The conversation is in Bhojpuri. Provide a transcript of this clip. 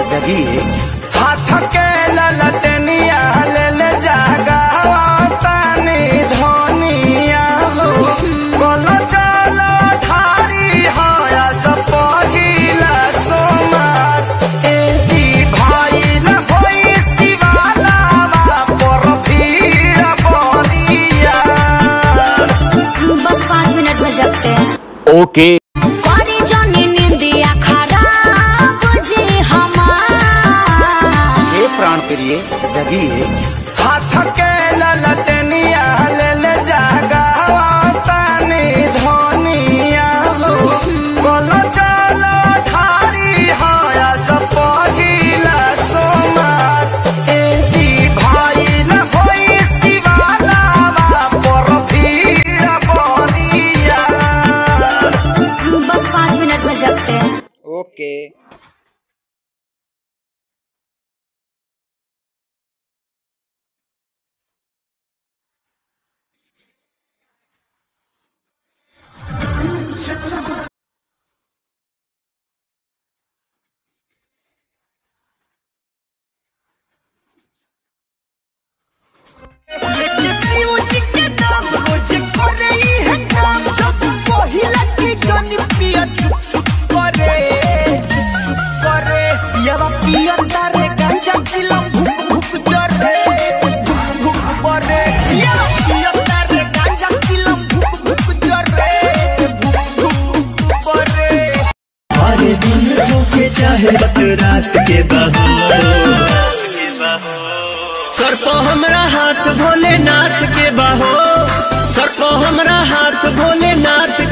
जगिए हाथ के ललटनिया ले ले जागावा तानी धनिया हो कल चल ठारी हया जपगिला सोमार ए जी भाई ला होई शिवाला पर भीड़ बनिया बस पाँच मिनट में जगते हैं ओके करी जानी निंदिया खराब जी हमार हे प्राण प्रिय जगिए हाथ के ललटनिया ले ले जागावा तानी धनिया हो कल चल ठारी हया जपगिला सोमार ए जी भाई ला होई शिवाला पर भीड़ बनिया बस पाँच मिनट में जगते हैं ओके अरे दिन होके चाहे रात रात के बहो सर को हमरा हाथ भोलेनाथ के बहो सर को हमरा हाथ भोलेनाथ